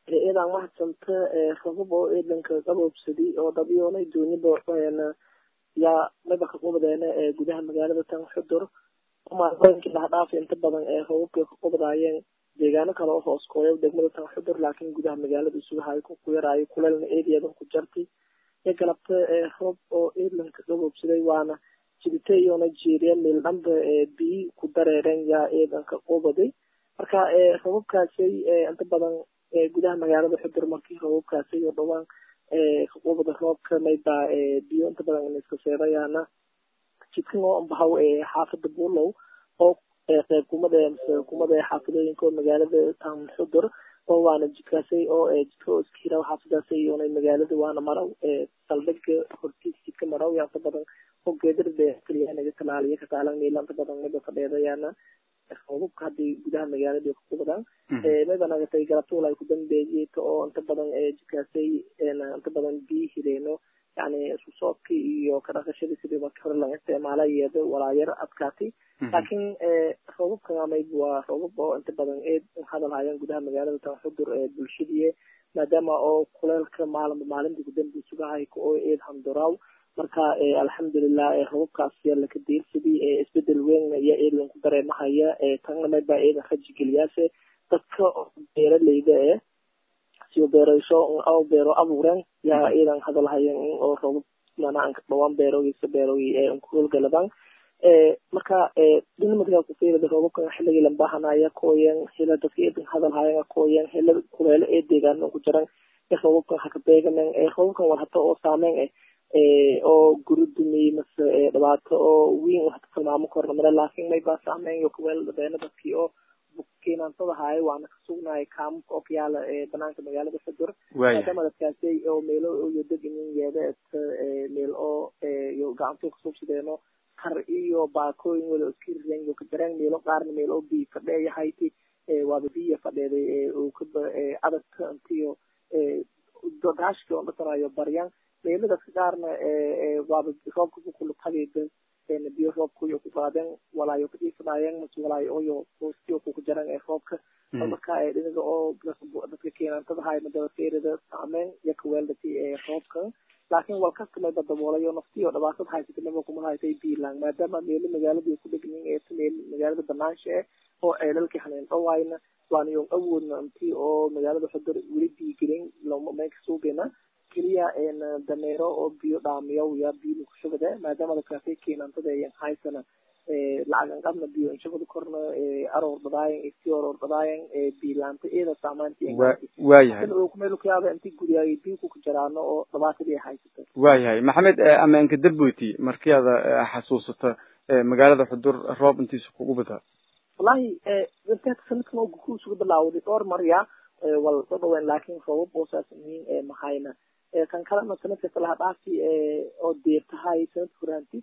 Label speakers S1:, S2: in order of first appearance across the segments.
S1: iyadan mahadsanta rabab oo eedanka qaboobsaday oo dhabiyoonay dooniba yaa maba ka qubadeena gudaha magaalada tan xudur maalmooyinkii laha dhaafa inta badan ee rababkay ka qubadaayeen deegaano kale oo hoos kooya degmada tan xudur laakiin gudaha magaalada isugahay ku yaraayo kuleelna eediyadan ku jartay iyo galabta roob oo eedlanka qaboobsaday waana jibite iyona jeeriya meel dhanba biyi ku dareereen yaa eedanka qubaday marka rababkaasay inta badan gudaha magaalada xudur markii rababkaasay oo dhawaan qubada roobka mayba biyo inta badan in iska seedayaana jidkan oo ambahaw xaafada buulow oo qeyb kumada mise kumada xaafadooyinka oo magaalada tan xudur oo waana jidkaasay oo jidka oo iska hiraw xaafadaasay iyona magaalada waana maraw saldhiga hortiisa jidka maraw yaa inta badan oo geedarde keliya naga talaaliya kataalan meela inta badan mayba fadheedayaana roobabka haddii gudaha magaalada ka qubadaan mayba nagatay galabtuul ay ku dambeeyeyta oo inta badan jidkaasay inta badan biyi hileeno yani isku soodkii iyo ka dhaqashadii sidii markii hore laga isticmaala iyada walaayar adkaatay laakiin roobabkan amayb waa roobab oo inta badan eed hadal hayaan gudaha magaalada tan xudur ee bulshadii maadaama oo kuleelka maalinba maalinta kudambi sugahay oo eed handuraaw marka alxamdulilah robabkaas laka deersadii isbedel weyn iyo eedlan ku dareemahaya tanna mayba eedan raji geliyaase dadka beeraleyda e siyo beerasho oo beero abuureen yaa eedan hadalhayan oo robab manaan dhawaan beerogisa beerogi nkuholgaladaan marka dhinamadka kufiirada robabka xilligii lambahanaya kooyan hela dadka eedan hadalhayan kooyan hela kuleelo ee deegaano ku jiran robabkan haka beegamen robabkan war hata oo saameyn eh oo guri dumiyey mase dhibaato oo weyn hata tilmaamo korna male laakiin mayba saameyn iyo kuweel dhabeena dadkii oo keenaantada haayo waana ka sugnahay kaamka oo kayaala banaanka magaalada xudur maadaama dadkaasay oo meelo iyo deginin yeeda meel oo iyo gacantuu kasuubsadeeno kar iyo baakooyin wada iska rireen iyo ka jareen meelo qaarna meel oo biyo fadheeyahayti waaba biya fadheeday uu kaba adagka intiyo daashki oo dhasanayo baryan meelo dadka qaarna waaba roobka kukulutagayda biyo roobka iyo ku qaadeen walaayo kadhiifanaayeen mase walaayo oyo hoostiyo kuku jaran ee roobka marka dhinaga oo dadka keenaantada hay madaba feerida saameyn iyo kaweeldati ee roobka laakiin walkasta mayba daboolayo naftiyo dhibaatada haysata maba kuma haytay biilang maadaama meelo magaalada ku dhegnin ee meel magaalada banaansha eh oo ceelalkii haneen dhawaayna waana yon awoodna intii oo magaalada xudur weli biigelin loma meynka suugena keliya dameero oo biyo dhaamiyaw yaa biyo kushubade maadaama dadkaasay keenaantada ayan haysana lacagan qabna biyo inshubada korna aroor dhadaayan isti aroor dhadaayan biilaanta eeda saamaantiwaayahay meel kuyaaba inti guryaay biyo kuka jaraano oo dhibaatadii haysata
S2: waayahay maxamed ammaanka darboyti markii aada xasuusato magaalada xudur roob intiisa kugu badaa
S1: wallahi sanadkan oo gukuusuga bilaawday dhowr marya wal dhadhawen laakiin roobab oo saas muhiim mahayna kan kalena sanadka kalaha dhaafi oo deertahay sanadka horaanti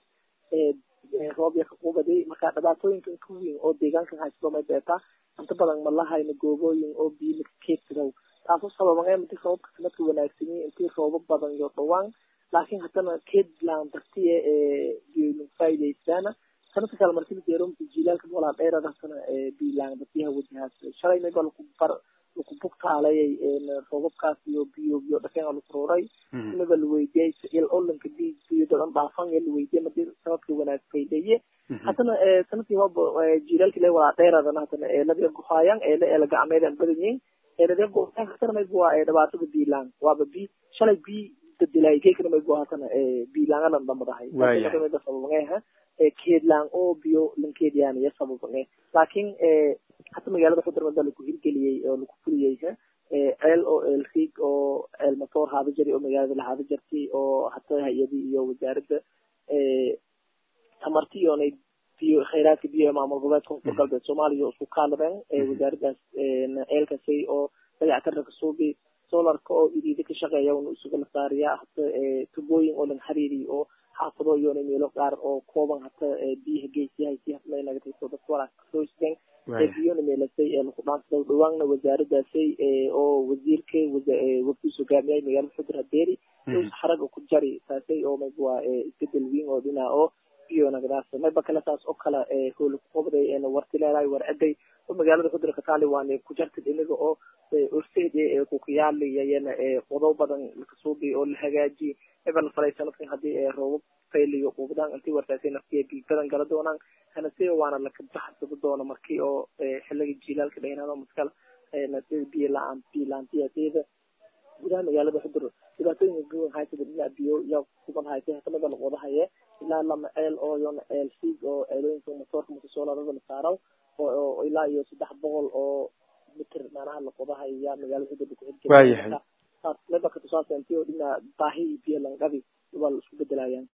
S1: roob ya kaqubaday marka dhibaatooyinkan ka weyn oo deegaankan haysto may beetaa inta badan malahayna goobooyin oo biyo laka keedsadow taasoo sababan intii roobabka sanadka wanaagsanyay intii roobab badan iyo dhawaan laakiin haddana keedland dartiye biyo faa'iidaystaana sanadka kale markii la deero jilaalka walaa dheerada haddana biilaan dartiyaha wajahaas shalay mayba laku bar laku bugtaalayay roobabkaas iyo biyo biyo dhakeen laku ruuray inaba la weydiyay il olanka bi biyo dadan dhaafan la weydiyay madii sanadka wanaag faydaye haddana sanadkii hoba jilaalkii le walaa dheeradana haddana eeladii guhaayaan eele eela gacmeedan badanyihin eeladii guhaayaan haddana mayba waa dhibaatada biilaan waaba bi shalay bi dadilay geekana mayba haddana biilaangalan dhamadahay mayba sababangeha keedlaan oo biyo lankeedyaanaya sababange laakiin hata magaalada xudur mada laku hirgeliyey oo laku fuliyey ceel oo eel riig oo ceel matoor haada jari oo magaalada lahaada jartay oo hata hay-adii iyo wasaaradda tamarti iyonay biyo khayraadka biyo maamul goboleedka koonfur galbeed soomaaliya isku kaaladeen wasaaraddaas ceelkasay oo dayactarka kasuubi solarka oo idiida ka shaqeeya una isuga la saariya hata tubooyin oo lan xariiriy oo xaafado iyona meelo qaar oo kooban hata biyaha geesiyahay si hadmay nagatayso dadka walaas kasooisteen biyona meelasay ee laku dhaansada dhawaanna wasaaradaasay oo wasiirka wafdiis hogaamiyay magaalada xudur hadeeri xaraga ku jari taasay oo mayba waa isbedel weyn oo dhinaca oo biyo nagadaas mayba kale saas oo kale hoola kuqobday warti leedahay war eday oo magaalada xudur kataali waana ku jarta dhinaga oo orseed ee kukayaali iyana qodob badan lakasuubi oo la hagaajiye ebel falay sanadkan hadii roobab fayliyo ubadaan intii wartaasay naftiya biibadan gala doonaan hanase waana lakabaxsado doona markii oo xiliga jilaalka dhaynaado maskala sida biyo la-aan biyo la-aantiyadeeda gudaha magaalada xudur dhibaatooyinka guwan haysada dhinaca biyo yaa kuban haysay hatamada laqoda haye ilaa lama ceel oo yona ceel siig oo ceelooyinka motoorka motosoolarada la saaro oo ilaa iyo saddex boqol oo mitr macnaha laqodahayo yaa magaalada xudur
S2: waayahay
S1: saas lebarka tusaasa intii oo dhinaca baahi iyo biyo langabi waa la isku bedelayaan